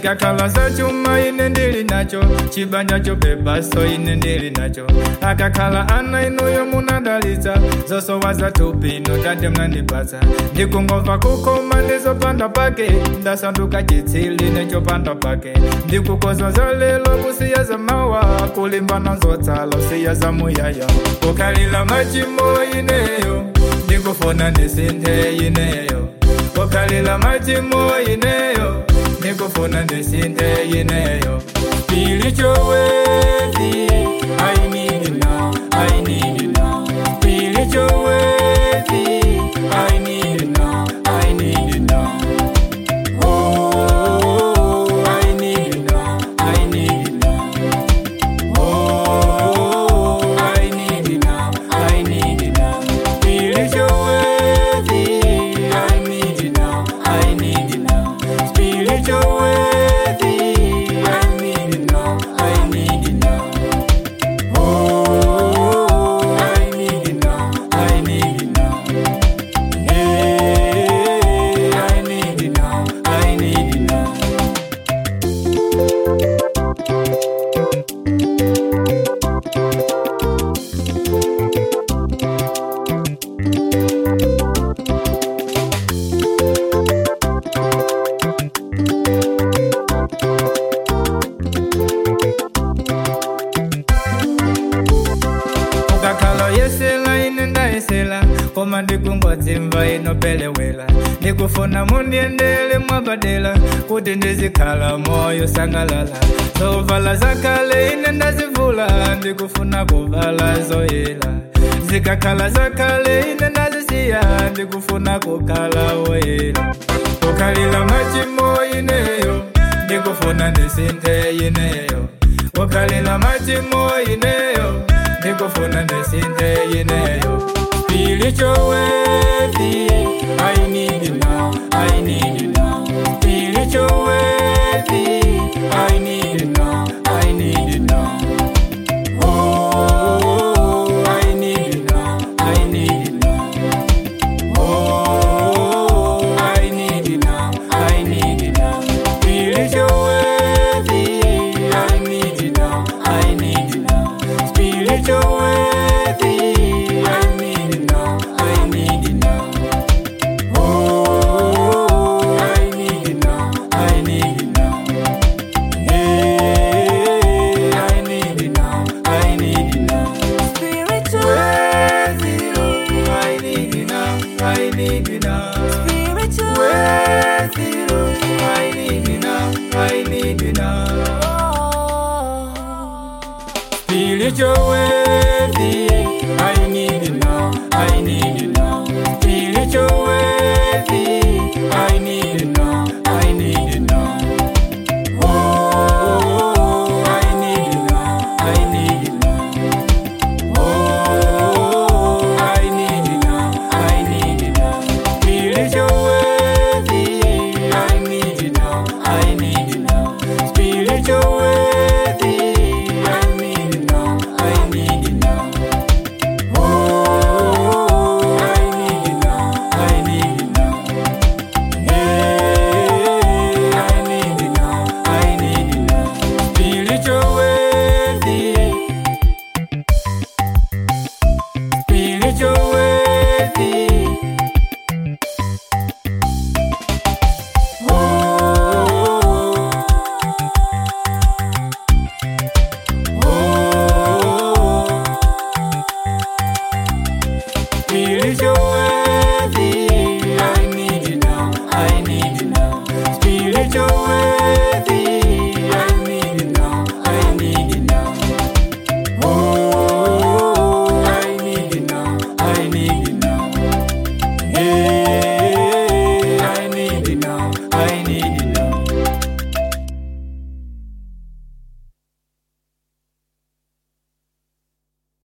zikakhala za chuma ine ndili nacho chibanja chopepaso ine ndili nacho akakhala ana inuyo munadalitsa zosowa za tupino tate mnandipatsa ndikungomva kukoma ndizopanda pake ndasanduka chitsili nechopanda pake ndikukoza za lelo kusiya za mawa kulimbana zotsala usiya za muyaya kukhalila machimo ineyo ndikufuna ndisinthe ineyo kukhalila machimo ineyo ndikufuna ndisinthe ineyo spiritual worthy I need you now I need you now spiritual worthy I need you now I need you now Oh I need you now I need you now Oh I need you now I need you now spiritual worthy I need you now I need you now spiritual worthy I need you now I need you now Oh, I need you now. I need you now. Hey, I need you now. I need you now. ukakhala yesela ine ndayesela koma ndikungodzimva inopelewela ndikufuna mundiendele mwabadela kuti ndizikhala moyo sangalala zovala zakale ine ndazivula ndikufuna kuvala zoyela zikakhala zakale ine ndazisiya ndikufuna kukhala woyela kukhalila machimo ineyo ndikufuna ndisinthe ineyo kukhalila machimo ineyo ndikufuna ndisinthe ineyo spiritual worthy I need you now I need you now spiritual worthy I need you now I need you now Oh I need you now I need you now Oh I need you now I need you now spiritual worthy I need you now I need you now spiritual worthy I need you now I need you now Oh I need you now I need you now Hey I need you now I need you now Spiritual, Worthy Lord I need you now I need you now spiritual, Worthy Lord I need you now I need you now oh. Spiritual way